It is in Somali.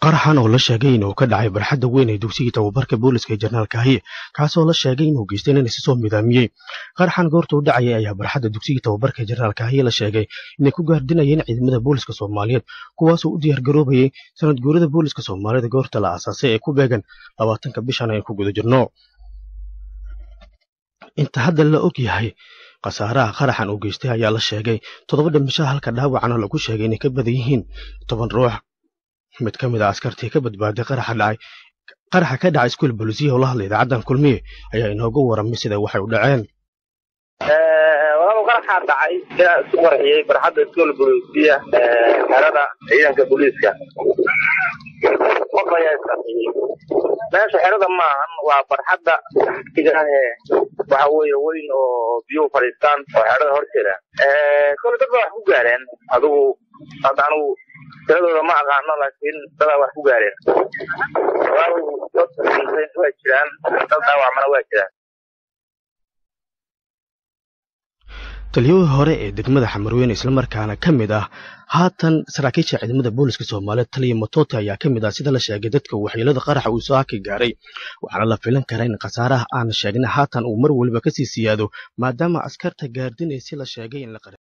qaraxan oo la sheegay inuu ka dhacay barxadda weyn ee dugsigii tababarka booliska ee jenaraal kaahiye kaasoo la sheegay inuu geystay nin isi soo midaamiyey qaraxan goorta u dhacayay ayaa barxadda dugsigii tababarka ee jenaraal kaahiye la sheegay inay ku gaardinayeen ciidamada booliska soomaaliyeed kuwaasoo u diyaargaroobayay sanad guurada booliska soomaalida goorta la aasaasay ee ku beegan labaatanka bishan aynu ku guda jirno inta hadda la og yahay khasaaraha qaraxan uu geystay ayaa la sheegay toddoba dhimasho halka dhaawacana lagu sheegay inay ka badan yihiin toban ruux mid ka mid a askartii ka badbaaday qaraxa dhacay qaraxa ka dhacay iskuul bolisiya oo la hadlay idaacaddan kulmiye ayaa inooga waramay sida waxay u dhaceen walaal qaraxaa dhacay ilaa isku qarxiyey barxadda iskuol bolisiya xerada ciidanka booliiska qof ayaa isqarxiyey meesha xerada maahan waa barxadda waxa weeye weyn oo biyuhu fadhiistaan oo xerada horteeda kole dad baa wax ku gaareen adigu hadda anigu tiradooda ma aqaano laakiin dadaa wax ku gaareen dad waa jiraan dad dhaawacmana waa jiraan taliyadii hore ee degmada xamarweyne islamarkaana ka mid ah haatan saraakiisha ciidamada booliska soomaaliyeed taliya matote ayaa ka mid ah sida la sheegay dadka waxyeelada qaraxa uu soo haki gaaray waxaana la filan karaa in khasaaraha aan sheegna haatan uu mar weliba kasii siyaado maadaama askarta gaardinaysi la sheegay in la